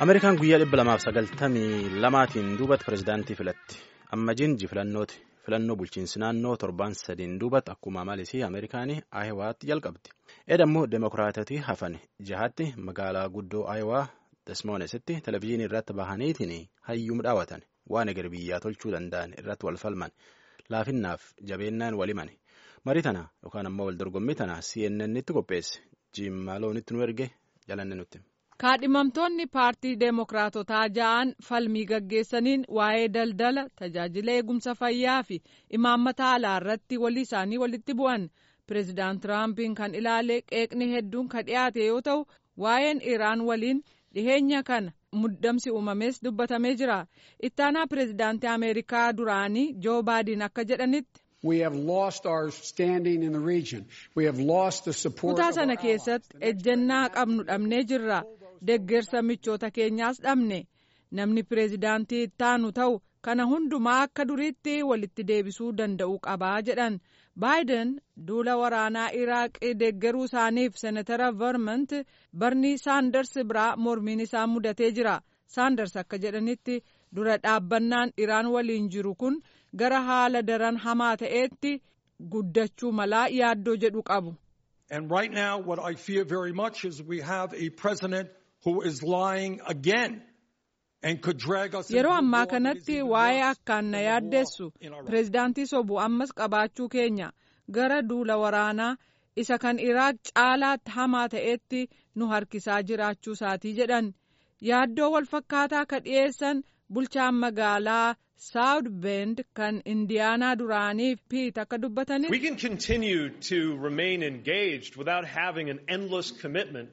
Ameerikaan guyyaa dhibba lamaaf sagaltamii lamaatiin duubatti pirezidaantii filatti. Amma jinji filannooti. Filannoo bulchiinsi naannoo torbaan sadiin duubatti akkuma malisii Ameerikaanii Aayiwaatti jalqabdi. Edammoo Demokiraatoti hafan jahaatti magaalaa guddoo Aayawaa Desmoonesitti televizyiinii irratti bahaniitiin hayyuu dhaawatan waan eger biyyaa tolchuu danda'an irratti wal falman laafinnaaf jabeennaan waliman marii tana yookaan ammoo wal dorgommii tana CNN itti qopheesse jiimmaaloonitti nu erge jalanne nutti. kaadhimamtoonni paartii deemokiraatotaa ja'an falmii gaggeessaniin waa'ee daldala tajaajila eegumsa fayyaa fi imaammata alaa irratti walii isaanii walitti bu'an pireezidaant tiraampiin kan ilaale qeeqni hedduun kan dhiyaate yoo ta'u waa'een iraan waliin dhiheenya kana muddamsi uumames dubbatamee jira ittaanaa pireezidaantii ameerikaa duraanii joo baayden akka jedhanitti. kutaa sana keessatti ejjennaa qabnu dhabnee jirra. deggersa michoota keenyaas dhabne namni pireezidaantii ittaanu ta'u kana hundumaa akka duriitti walitti deebisuu danda'uu qabaa jedhan baayiden duula waraanaa iraaqii deggeruu isaaniif seenatara vermont barnii saanders biraa mormiin isaa mudatee jira saanders akka jedhanitti dura dhaabbannaan iraan waliin jiru kun gara haala daran hamaa ta'eetti guddachuu malaa yaaddoo jedhu qabu. And right now what I fear very much is we have a president who is lying again and could drag us yeroo ammaa kanatti waa'ee akkaan na yaaddeessu pireezidaantii sobu ammas qabaachuu keenya gara duula waraanaa isa kan iraaq caalaatti hamaa ta'etti nu harkisaa jiraachuu isaatii jedhan yaaddoo wal fakkaataa ka dhiyeessan bulchaan magaalaa saawud bend kan indiyaanaa duraanii piit akka dubbataniif. We can continue to remain engaged without having an endless commitment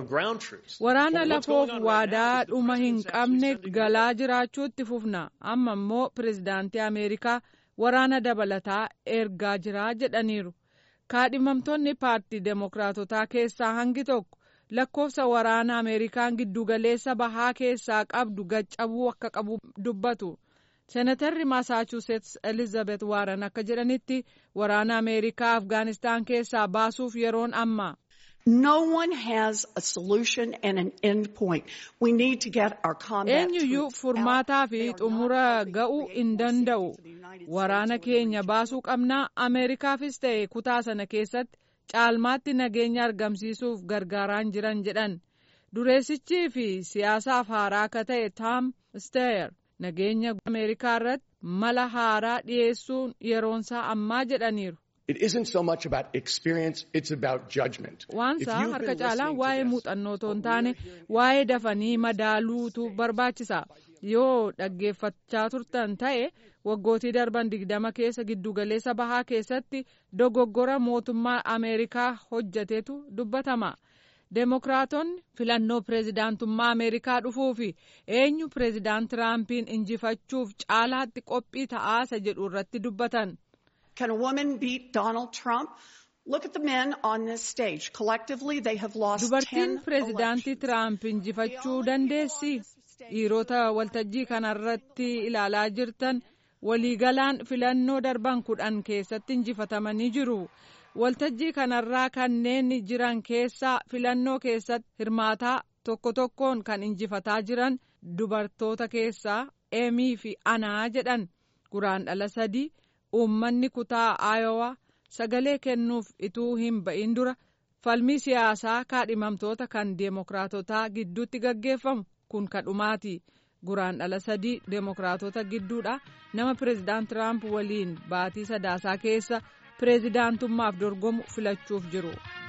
waraana lafoof waadaa dhuma hin qabne galaa jiraachuutti fufna amma immoo pireezidaantii ameerikaa waraana dabalataa ergaa jiraa jedhaniiru kaadhimamtoonni paartii deemokiraatotaa keessaa hangi tokko lakkoofsa waraana ameerikaan giddugaleessa bahaa keessaa qabdu gaccabuu akka qabu dubbatu seenatarri maasaachuusetsi elizabeth waaran akka jedhanitti waraana ameerikaa afgaanistaan keessaa baasuuf yeroon amma. No one has a solution and an end point. We need to get our combat eenyuyyuu furmaataa fi xumura ga'uu hin danda'u waraana keenya baasuu qabnaa ameerikaafis ta'e kutaa sana keessatti caalmaatti nageenya argamsiisuuf gargaaraan jiran jedhan dureessichii fi siyaasaaf haaraa akka ta'e taam steyer nageenya ameerikaa irratti mala haaraa dhiyeessuun yeroonsaa ammaa jedhaniiru. It isn't so much about experience, it's about judgment. Waansaa harka caalaan waa'ee muuxannoo otoo hin taane waa'ee dafanii madaaluutu barbaachisa. Yoo dhaggeeffachaa turtan ta'e waggootii darban digdama keessa giddugaleessa bahaa keessatti dogoggora mootummaa Ameerikaa hojjatetu dubbatama. Deemokiraatonni filannoo pireezidaantummaa Ameerikaa dhufuu fi eenyu pireezidaant Tiraampiin injifachuuf caalaatti qophii ta'aasa jedhu irratti dubbatan. Can a woman beat Donald Trump? Look at the men on this stage. Collectively, they have lost Dubartiin pireezidaantii Tiraamp injifachuu dandeessi. Dhiirota waltajjii kanarratti ilaalaa jirtan waliigalaan filannoo darban kudhan keessatti injifatamanii jiru. Waltajjii kanarraa kanneen jiran keessaa filannoo keessatti hirmaataa tokko tokkoon kan injifataa jiran dubartoota keessaa Eemii fi Anaa jedhan guraandhala sadii. uummanni kutaa aayowaa sagalee kennuuf ituu hin ba'in dura falmii siyaasaa kaadhimamtoota kan deemokiraatotaa gidduutti gaggeeffamu kun kadhumaati guraandhala sadii deemokiraatota gidduudha nama pireezidaant tiraamp waliin baatii sadaasaa keessa pireezidaantummaaf dorgomu filachuuf jiru.